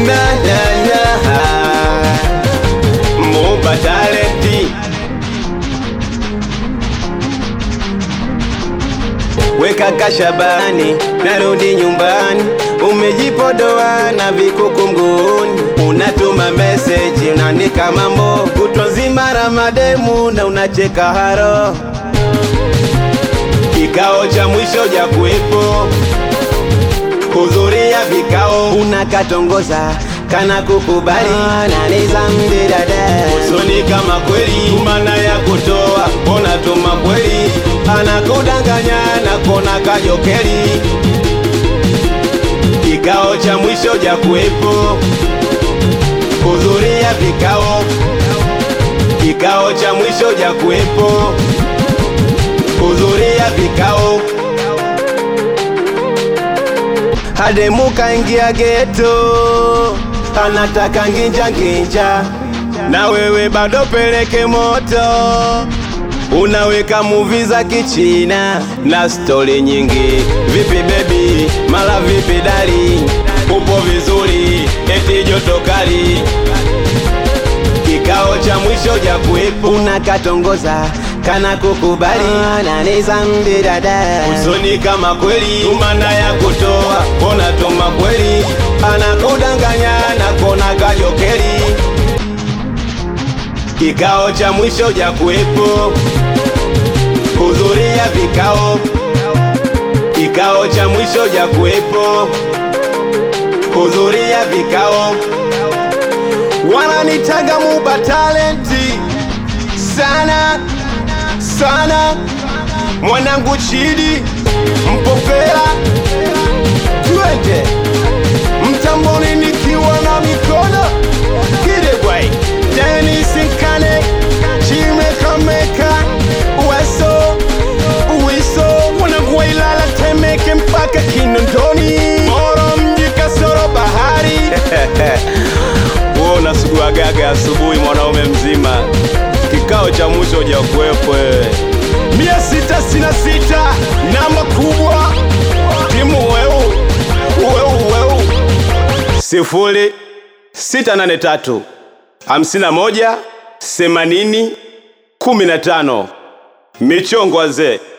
na na na Muba talenti Weka kashabani, narudi nyumbani, umejipodoa na vikuku mguuni, unatuma meseji, unaandika mambo kutwa nzima na mademu na unacheka haro. Kikao cha mwisho ja kuwepo, hudhuria vikao, unakatongoza kana kukubali nanizambi dada usoni kama kweli mana ya kutoa mbona tuma kweli anakudanganya na kona kajokeli kikao cha mwisho ja kuwepo hudhuria vikao kikao cha mwisho ja kuwepo hudhuria vikao Hademuka ingia geto, anataka nginja nginja, na wewe bado peleke moto, unaweka muvi za kichina na stori nyingi. Vipi bebi, mala vipi dali, upo vizuri, eti joto kali kikao cha mwisho ja kuwepo, unakatongoza kana kukubali nanizambi dada usoni kama kweli tumana ya kutoa kona tuma kweli anakudanganya na kona kajokeli kikao cha mwisho ja kuwepo hudhuria vikao kikao cha mwisho ja kuwepo hudhuria vikao wananitaga muba talenti sana sana mwanangu chidi mpopela twende mtamboni nikiwa na mikono kidegwai denis nkane chimekameka uweso uwiso mwanangu wailala temeke mpaka kinondoni moro mji kasoro bahari wewe unasuguagaga asubuhi mwanaume mzima kikao cha mwisho ja kuwepo wewe mia sita sina sita namba kubwa timu weu weu weu sifuri sita nane tatu hamsini na moja themanini kumi na tano michongo wazee